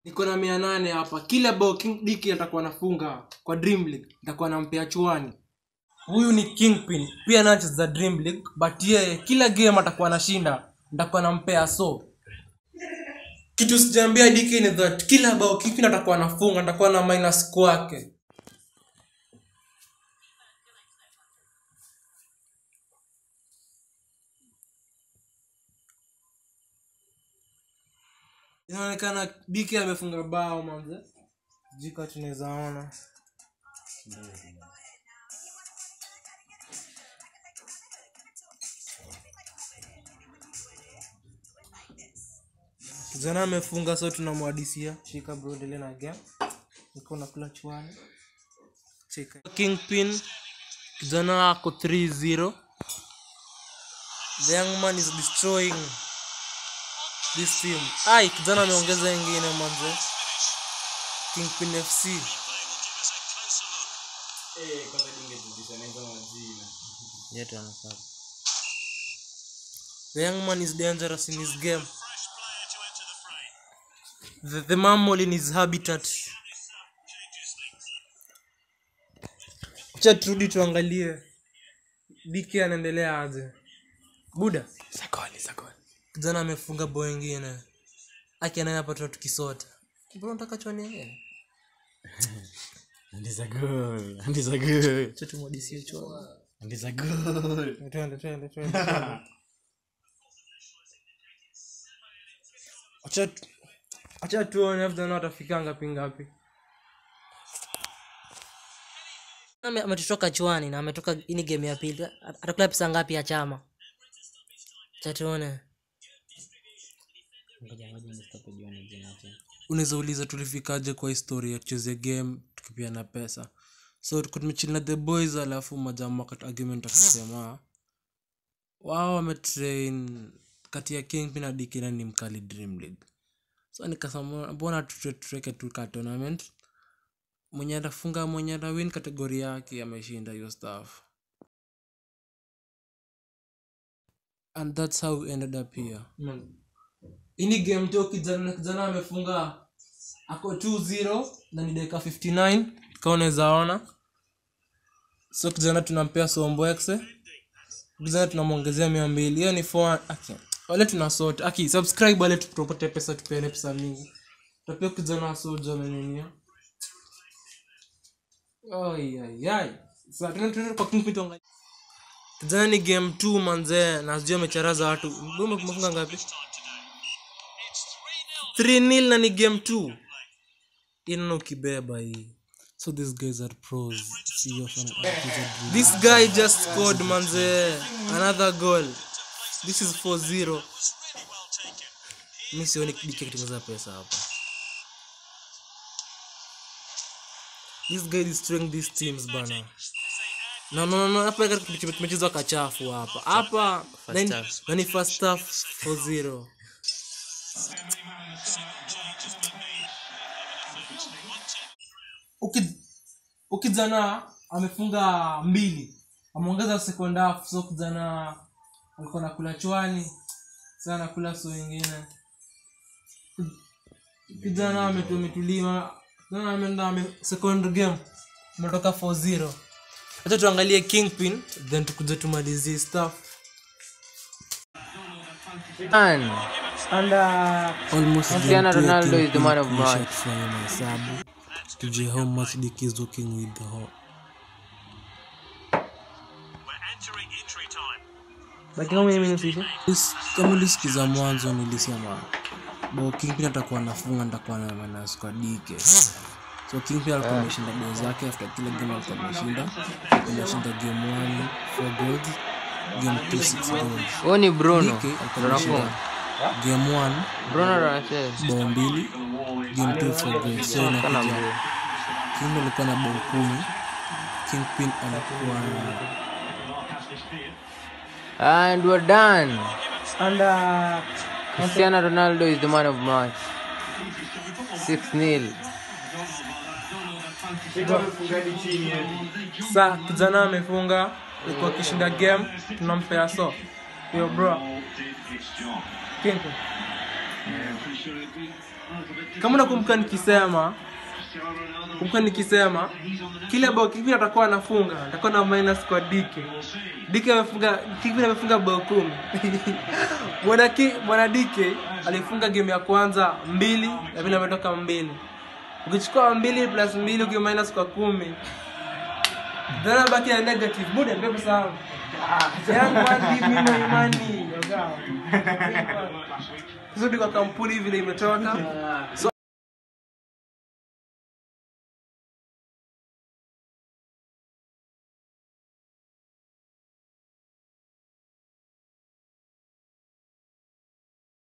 niko na mia nane hapa kila bao king diki atakuwa nafunga kwa dream league nitakuwa nampea chuani huyu ni kingpin pia anacheza dream league but yeye kila game atakuwa anashinda nitakuwa nampea so kitu sijaambia diki ni that kila bao kingpin atakuwa anafunga nitakuwa na minus kwake inaonekana diki amefunga bao manze jika tunaweza ona kijana amefunga so tunamwadisia shika bro endelee na game niko nakula chwani cheka kingpin kijana ako 3-0 the young man is destroying this team ai kijana ameongeza ingine manze kingpin fc yetu anafaa the young man is dangerous in his game the, the mammal in his habitat cha turudi tuangalie dk anaendelea aje buda sakoli sakoli kijana amefunga bao ingine akianayapata tukisota mbona nataka chwani and is a goal and is a goal chatumwadisie chwani and is a goal twende twende twende twende. Acha tu- acha tuone after na watafika ngapi ngapi Ame- ametotoka chwani na ametoka ini game ya pili At- atakula pesa ngapi ya chama chatuone ngoja ngoja nistope jioni jina tena unaweza uliza tulifikaje kwa historia ya kuchezea game tukipiana pesa so tuko tumechili na the boys alafu majamaa wakati argument akasema wao wametrain kati ya king na dikina ni mkali dream league so nikasema mbona tutre- tuweke tu ka tournament mwenye atafunga mwenye atawin kategori yake ameshinda hiyo stuff and that's how we ended up here ini game tu kijana kijana amefunga ako 2-0 na ni dakika 59 kama unaweza ona so kijana tunampea somboexe kijana tunamwongezea mia mbili hiyo ni 4 aki wale tuna sort aki subscribe wale tupate pesa tupeane pesa mingi tapia kijana wa soja amenenia Ai, Sasa tena tena kwa Kingpin tuangalie. kijana ni game 2 manzee na sijui amecharaza watu Mbona umefunga ngapi 3-0 na ni game 2 inana ukibeba hii so these guys are pros See your fan- this guy just scored manze another goal this is 4-0 mi sioni dike kitengeza pesa hapa this guy is destroying these teams bana no no no hapa katika tumechezwa kachafu hapa hapa First nani- half. nani first half 4-0 Uki- ukijana amefunga mbili ameongeza second half so kijana alikuwa nakula chwani sasa nakula so wengine kijana ametu- ametulia kijana ameenda ame- second game ametoka 4-0 hata tuangalie kingpin then tukuja tumalizie stuff Man, almost Cristiano game two ya Ronaldo is the Kingpin man of tulisha match. kufanya mahesabu tujue how much Dick is working with the whole This- kama ulisikiza mwanzo nilisema bo kingpin atakuwa nafunga nitakuwa na manas kwa dike so kingpin alikuwa ameshinda bao zake after kila game alikuwa ameshinda ameshinda game 1 4 goals game 2 6 goals huyu ni Bruno. dike alikuwa Bruno ameshinda Fong. game 1 Bruno ndo anacheza. bao mbili game 2 4 goals so Kana inakuja mzee. king alikuwa na bao kumi kingpin alikuwa na And we're done. Cristiano Ronaldo is the man of match. 6-0. sa kijana amefunga alikuwa akishinda game tunampea so yo bro Kingpin. kama nakumbuka nikisema kumbuka nikisema kile bao kivile atakuwa anafunga atakuwa na minus kwa dike dike amefunga kivile amefunga bao kumi bwana ki bwana dike alifunga game ya kwanza mbili na vile ametoka mbili ukichukua mbili plus mbili ukiwa minus kwa kumi then baki na negative muda ndio sawa yangu hadi mimi na imani yoga Zudi kwa kampuni vile imetoka so